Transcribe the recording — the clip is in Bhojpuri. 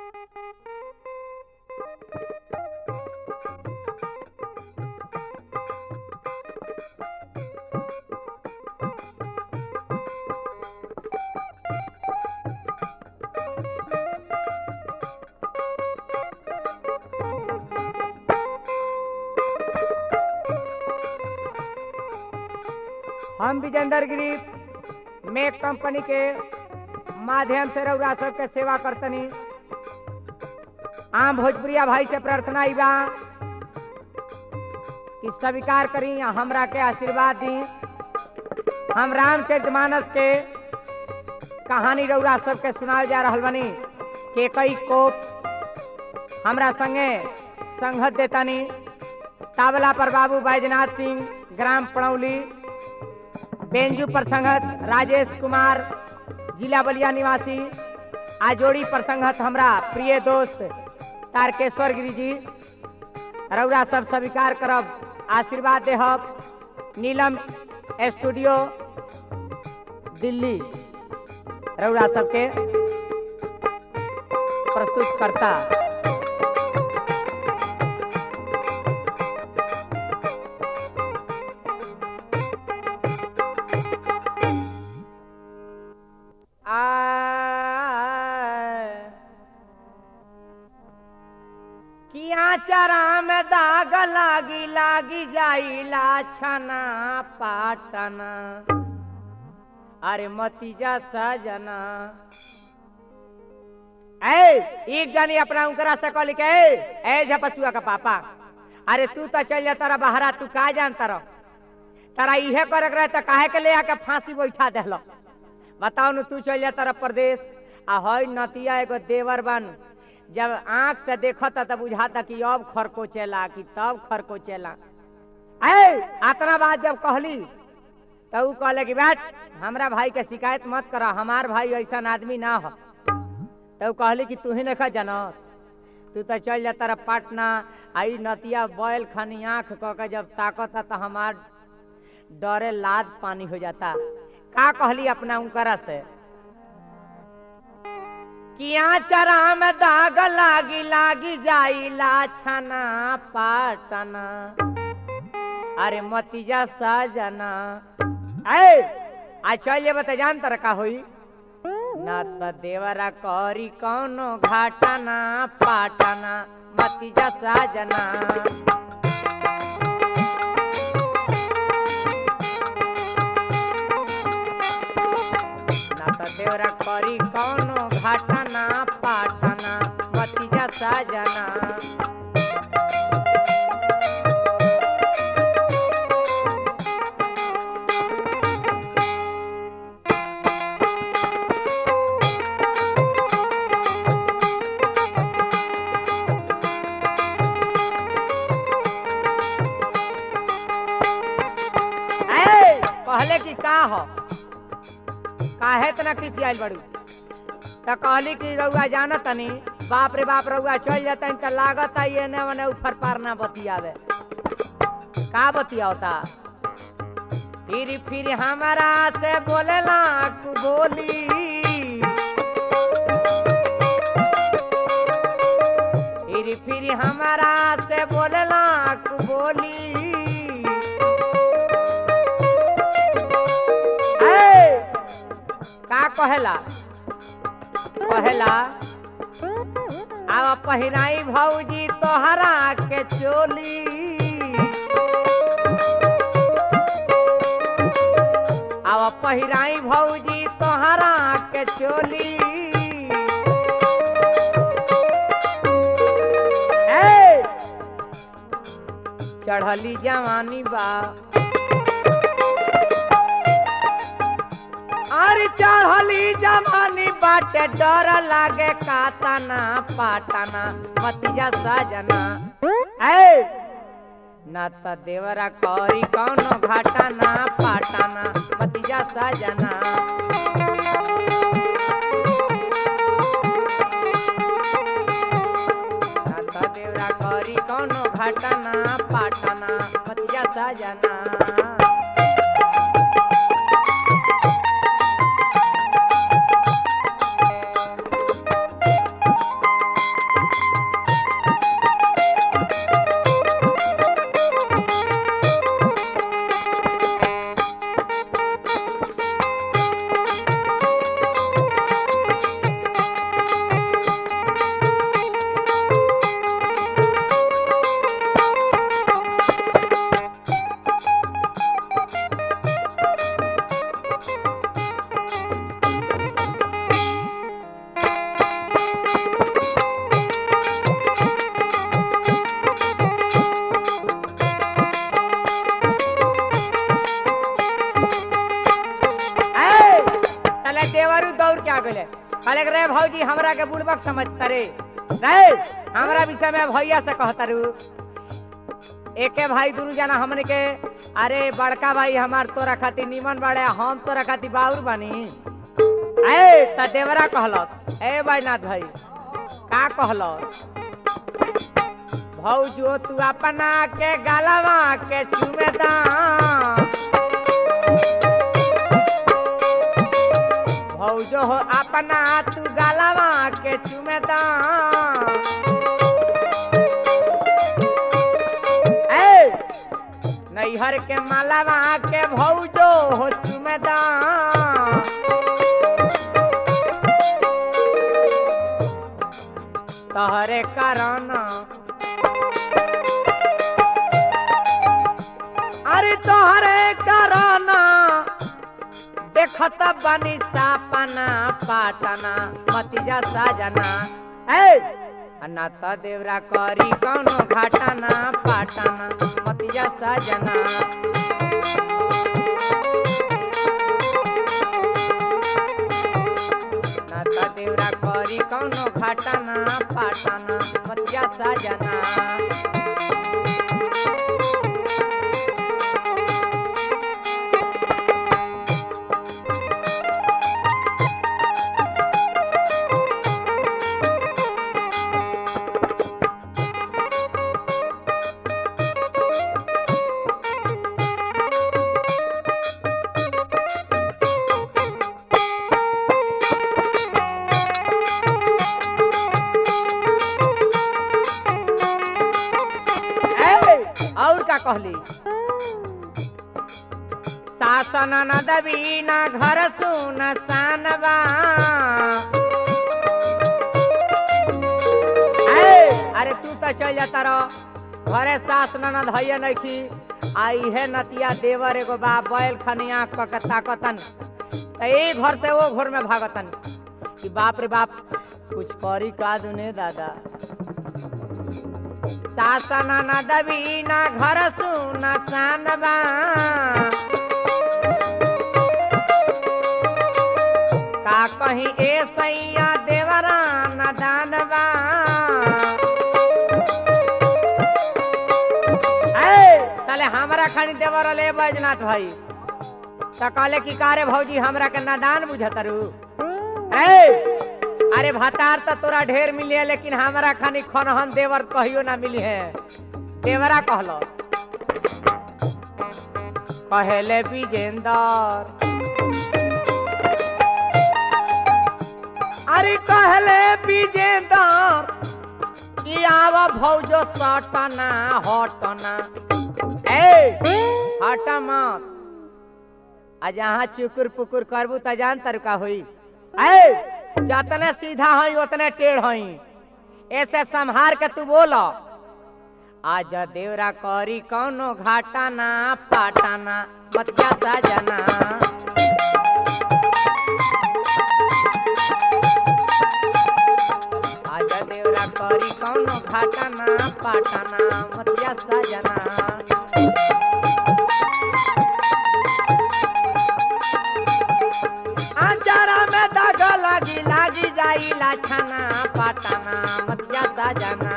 हम विजेंदर गिरी मेक कंपनी के माध्यम से रउरा सबके सेवा करतनी आम भोजपुरिया भाई से प्रार्थना ई बा कि स्वीकार करी आ हमरा के आशीर्वाद दी हम रामचरितमानस के कहानी रउरा सबके सुनाल जा रहल बनी के कई कोप हमरा संगे संगत देतानी तावला पर बाबू बैजनाथ सिंह ग्राम पड़ौली बेंजू पर संगत राजेश कुमार जिला बलिया निवासी आजोड़ी पर संगत हमरा प्रिय दोस्त तारकेश्वर गिरी जी रउरा सब स्वीकार करब आशीर्वाद देहब नीलम स्टूडियो दिल्ली रउरा सबके प्रस्तुत करता आ किया चरा में दाग लागी लागी जाइला छना पाटना अरे मतीजा सजना ए एक जानी अपना उनकरा से कहली के ए ए झपसुआ का पापा अरे तू तो चल जा तारा बहरा तू का जान तारा तारा इहे करे रहे तो काहे के ले आके फांसी बैठा देहलो बताओ न तू चल जा तारा प्रदेश आ हई नतिया एगो देवर बन जब आंख से देखता तब बुझाता कि अब खरकोचेला कि तब खरकोचेला ए अतना बात जब कहली तो ऊ कहले कि बैठ हमरा भाई के शिकायत मत करा हमार भाई ऐसा आदमी ना हो तो ऊ कहली कि तू ही नहीं जान तू तो चल जा तारा पटना आई नतिया बैल खनी आंख क के जब ताकता तो हमार डरे लाद पानी हो जाता का कहली अपना उनकरा से किया चरा में दाग लागी लागी जाई लाछना पाटना अरे मतीजा सजना ए आ चल ये बता जान तर का होई ना त देवरा करी कौनो घाटना पाटना मतीजा सजना ना त देवरा करी कौनो घाटना पाटना मतीजा सजना ए, कहले कि का हो काहे तना किसी आइल बड़ू त कहली कि रउआ जाना तनी बाप रे बाप रउआ चल जाता त लागत ये ने मने ऊपर पार ना बतियावे का बतियावता फिर फिर हमारा से बोलेला कु बोली फिर फिर हमारा से बोलेला कु बोली ए, का कहेला कहेला अब पहिराई भौजी तोहरा के चोली अब पहिराई भौजी तोहरा के चोली ए, चढ़ली जवानी बा अरे चढ़ली जमानी बाटे डर लागे कातना पाटना मतिया सजना ए ना त देवरा करी कौनो घाटना पाटना मतिया सजना ना त देवरा करी कौनो घाटना पाटना मतिया सजना के आ गए कहले रे भौजी हमरा के बुड़बक समझता रे रे हमरा विषय में भैया से कहता रू एके भाई दुनू जना हमने के अरे बड़का भाई हमार तोरा खातिर निमन बाड़े हम तोरा खातिर बाउर बानी ए त देवरा कहलस ए बैनाथ भाई का कहलस भौजो तू अपना के गलवा के चुमेदा भौजो हो अपना तू गलवा के चुमेदा ए नैहर के मालावा के भौजो हो चुमेदा तहरे कारण अरे तोहरे कारण देखत बनी सापना पाटना मतिजा साजना ए अन्ना त देवरा करी कौनो घाटना पाटना मतिजा साजना ना त देवरा करी कौनो घाटना पाटना मतिजा साजना ए, और का कहली शासन न दबी ना घर सुन सानबा ए, अरे तू तो चल जाता रहो घरे सास ननद है नखी आ इहे नतिया देवर एगो बा बैल खनी आँख क के ताकतन त ए घर से वो घर में भागतन कि बाप रे बाप कुछ करी का दुने दादा शासन न दबी ना घर सुन सानबा का कहीं ए सैया देवरा न दानबा ए ताले हमरा खानी देवर ले बैजनाथ भाई त कहले कि कारे भौजी हमरा के नादान बुझतरू ए अरे भातार तो तोरा ढेर मिली है लेकिन हमारा खानी खनहन देवर कहियो ना मिली है देवरा कहलो कहले विजेंदर अरे कहले विजेंदर कि आवा भौजो सटना हटना ए हट मत आ जहाँ चुकुर पुकुर करबू त जान तरुका होई ए जतने सीधा हई उतने टेढ़ हई ऐसे संहार के तू बोल आज देवरा करी कौनो घाटाना पाटाना बतिया साजना आज देवरा करी कौनो घाटाना पाटाना बतिया साजना आचारा में दाग लागी लागी जाई लाछना पाटाना मतिया साजना